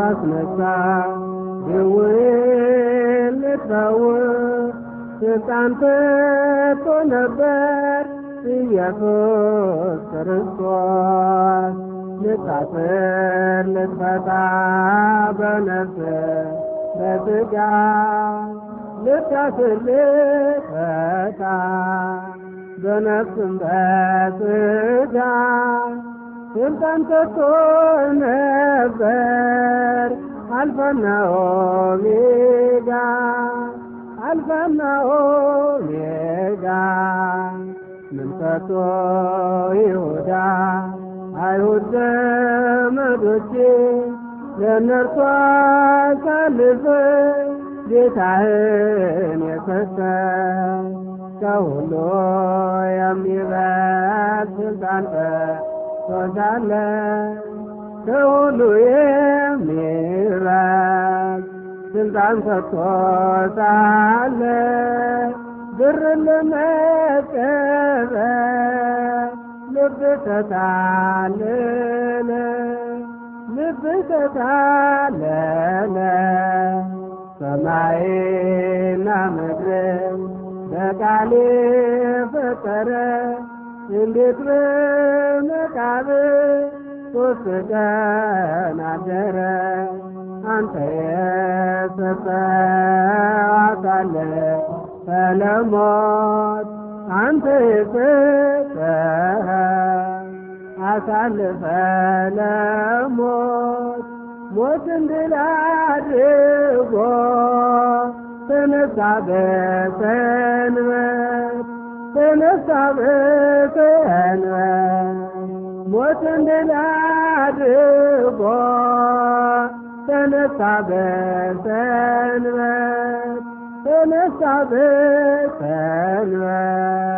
ልታስነሳ ድውይን ልትፈውስ ስልጣን ሰጥቶ ነበር ኢየሱስ ክርስቶስ ልታስር ልትፈታ በነፍስ በሥጋ ልታስር ልትፈታ በነፍስም በሥጋ ስልጣን ሰጥቶ ነበር አልፋና ኦሜጋ አልፋና ኦሜጋ ምን ሰጥቶ ይሁዳ አይሁድ ዘመዶቼ ለእነርሱ አሳልፈ ጌታህን የሰጠ ከሁሉ የሚበልጥ ስልጣን ሰጥቶታል ከሁሉ የሚበልጥ ስልጣን ሰጥቶታል ብር ለመቀበል ልብ ተታለለ ልብ ተታለለ ሰማይና ምድር በቃሌ ፈጠረ እንዴት በመቃብር ሶስት ቀን አደረ አንተ የሰጠው አካለ ሰለሞት አንተ የሰጠህ አሳልፈ ለሞት ሞትን ድል አድርጎ ተነሳ በሰንበት ተነሳ በሰንበት ሞትን ድል አድርጎ ተነሳ በሰንበት ተነሳ በሰንበት